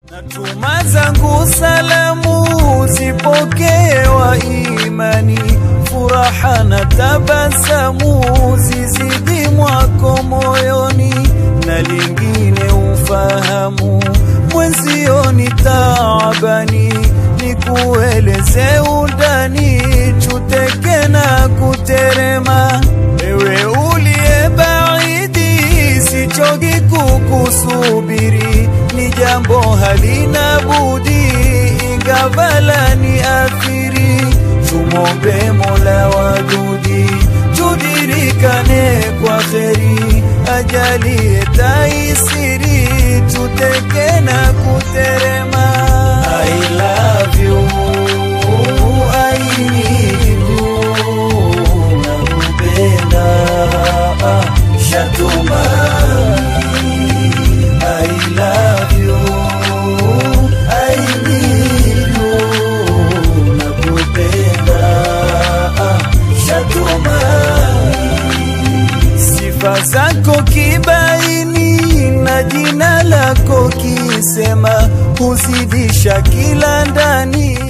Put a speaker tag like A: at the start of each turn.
A: Natuma zangu salamu zipokewa imani, furaha na tabasamu zizidi mwako moyoni, na lingine ufahamu mwenzio ni taabani, nikueleze undani, chuteke na kuterema, ewe uliye baidi, sichogi kukusubiri, ni jambo halina budi, ingavala ni athiri, tumombe Mola wadudi, tudirikane kwa kheri, ajalie taisiri, tuteke na kuterema. I love you, I need you, nakupenda shatumani I love you, I need you, nakupenda shatumani sifa zako kibaini na jina lako kisema huzidisha kila ndani